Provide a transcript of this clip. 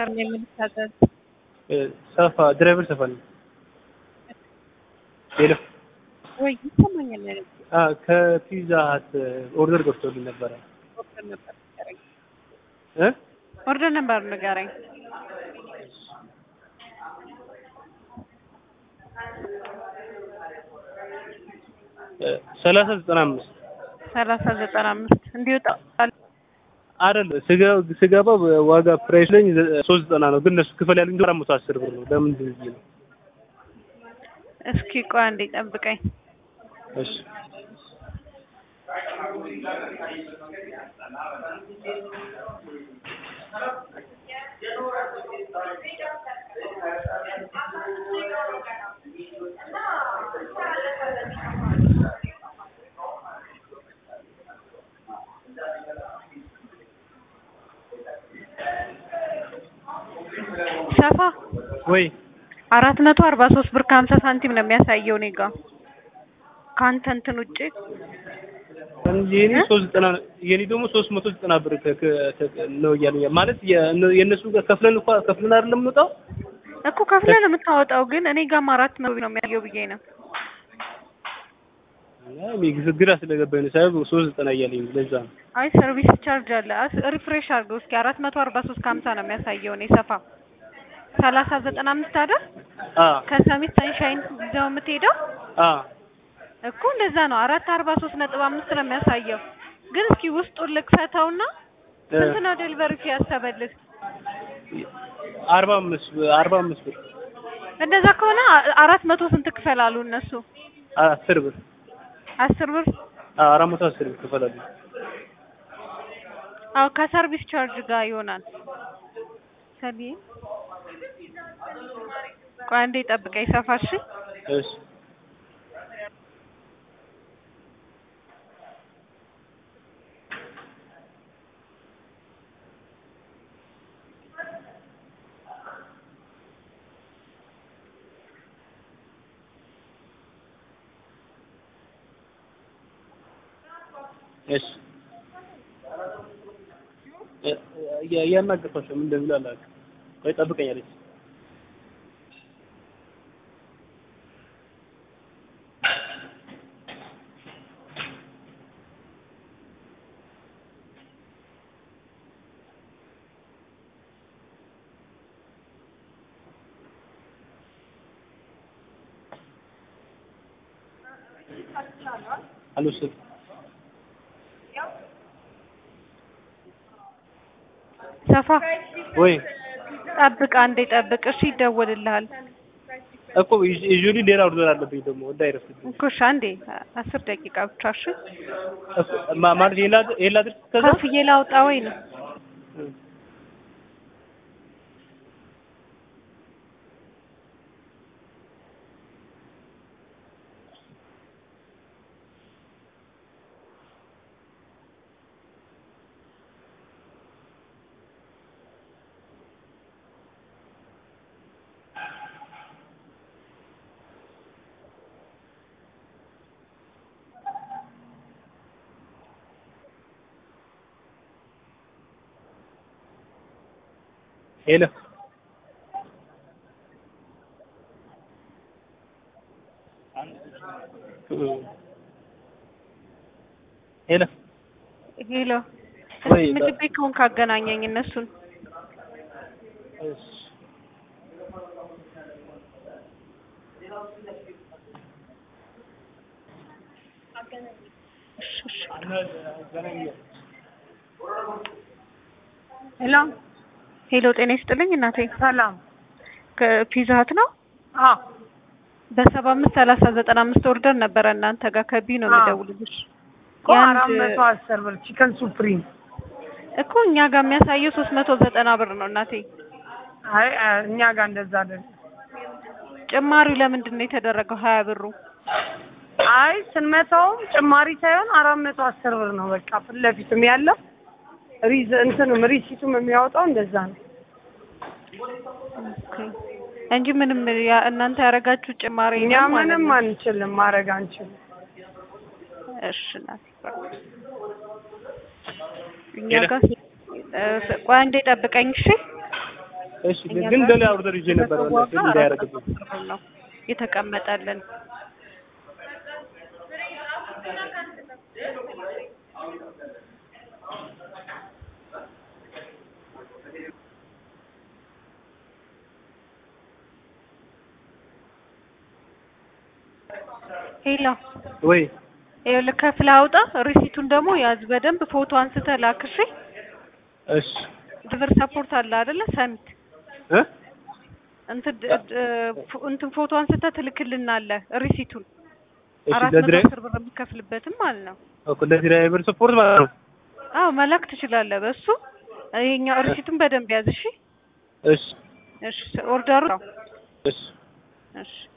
ሰር ነው የምንታዘዝ። ሰፋ ድራይቨር ሰፋ ነው። ሄሎ ወይ ይሰማኛል አይደል? አ ከፒዛ ሀት ኦርደር ገብቶልኝ ነበረ ኦርደር ነበር ንገረኝ። እ ኦርደር ነበር ንገረኝ። ሰላሳ ዘጠና አምስት ሰላሳ ዘጠና አምስት እንዲወጣ አይደል ስገ- ስገባ ዋጋ ፕራይስ ላይ ሶስት ዘጠና ነው፣ ግን እነሱ ክፈል ያሉኝ አራት መቶ አስር ብር ነው። ለምንድን ብዬ ነው። እስኪ ቆይ አንዴ ጠብቀኝ። እሺ ሰፋ ወይ አራት መቶ አርባ ሶስት ብር ከሀምሳ ሳንቲም ነው የሚያሳየው እኔ ጋ ከአንተ እንትን ውጭ የኔ እ? ሶስት ዘጠና የኔ ደግሞ ሶስት መቶ ዘጠና ብር ከ- ከ- ነው እያሉኝ ማለት የእነ- የእነሱ ጋር ከፍለን እንኳ ከፍለን አይደለም የምንወጣው እኮ ከፍለህ ነው የምታወጣው፣ ግን እኔ ጋም አራት መቶ ነው የሚያሳየው ብዬ ነው። እኔ ግራ ስለገባኝ ነው ሳይሆን ሶስት ዘጠና እያለኝ ለዛ ነው። አይ ሰርቪስ ቻርጅ አለ። አስ- ሪፍሬሽ አድርገው እስኪ አራት መቶ አርባ ሶስት ከሀምሳ ነው የሚያሳየው እኔ ሰፋ ሰላሳ ዘጠና አምስት አይደል አ ከሰሚት ሰንሻይን ይዘው የምትሄደው አ እኮ እንደዛ ነው። አራት አርባ ሶስት ነጥብ አምስት ነው የሚያሳየው። ግን እስኪ ውስጡን ልክፈተውና እ ስንት ነው ዴሊቨሪ ፊ ያሰበልህ? አርባ አምስት አርባ አምስት ብር እንደዛ ከሆነ አ- አራት መቶ ስንት ክፈል አሉ እነሱ? አስር ብር አስር ብር አ አራት መቶ አስር ብር ክፈላሉ። አዎ ከሰርቪስ ቻርጅ ጋር ይሆናል። ሰቢ ቆይ አንዴ ጠብቀኝ ሰፋሽ እሺ እሺ እ- እ- እያናገርኳቸው ምን እንደሚሉ አላውቅም። ቆይ ጠብቀኝ አለች። አልወሰድኩም። ሰፋ ወይ ጠብቅ አንዴ ጠብቅ እሺ ይደወልልሃል እኮ ዩዥዋሊ ሌላ ኦርደር አለብኝ ደግሞ እንዳይረፍድብኝ እኮ እሺ አንዴ አስር ደቂቃ ብቻ እሺ እኮ ማ- ማለት ሌላ ሌላ ድረስ ከዛ ከፍዬ ላውጣ ወይ ነው ሄሎ ሄሎ ሄሎ ወይ እስኪ ምግብ ቤት ከሆንክ አገናኘኝ እነሱን እሺ ሄሎ ሄሎ ጤና ይስጥልኝ እናቴ ሰላም። ከፒዛ ሀት ነው አዎ በሰባ አምስት ሰላሳ ዘጠና አምስት ኦርደር ነበረ እናንተ ጋር ከቢ ነው አዎ። የሚደውልልሽ እኮ የአንድ- አራት መቶ አስር ብር ቺከን ሱፕሪም። እኮ እኛ ጋር የሚያሳየው ሶስት መቶ ዘጠና ብር ነው እናቴ አይ አ- እኛ ጋር እንደዛ አይደለም። ጭማሪው ለምንድን ነው የተደረገው ሀያ ብሩ አይ ስንመታውም ጭማሪ ሳይሆን አራት መቶ አስር ብር ነው በቃ ፊት ለፊትም ያለው ሪዝ እንትንም ሪሲቱም የሚያወጣው እንደዛ ነው። ኦኬ። እንጂ ምንም ያ- እናንተ ያደረጋችሁ ጭማሪ እኛ የለም ማለት ምንም ነው። አንችልም ማድረግ አንችልም። እሺ እናቴ እኛ ሄሎ። ጋር እ፣ ቆይ አንዴ ጠብቀኝ እሺ እሺ እኛ ግን ጋር ሌላ ኦርደር ይዤ ነበር በሰው በእናትህ ዋጋ እንዳያደርግብኝ። 410 ብር ነው የተቀመጠልን። ሄሎ ወይ ይኸውልህ ከፍለህ አውጣ። ሪሲቱን ደግሞ ያዝ በደንብ ፎቶ አንስተህ ላክ እሺ። እሺ ድቨር ሰፖርት አለ አይደለ? ሰሚት እ እንትን ድ- ድ- ፎ- እንትን ፎቶ አንስተህ ትልክልናለህ ሪሲቱን እሺ አራት መቶ ለድራይ አስር ብር የምከፍልበትም ማለት ነው። እኮ ለድራይቨር ሰፖርት ማለት ነው። አዎ መላክ ትችላለህ በሱ ይሄኛው ሪሲቱን በደንብ ያዝ እሺ። እሺ እሺ ኦርደሩ እሺ እሺ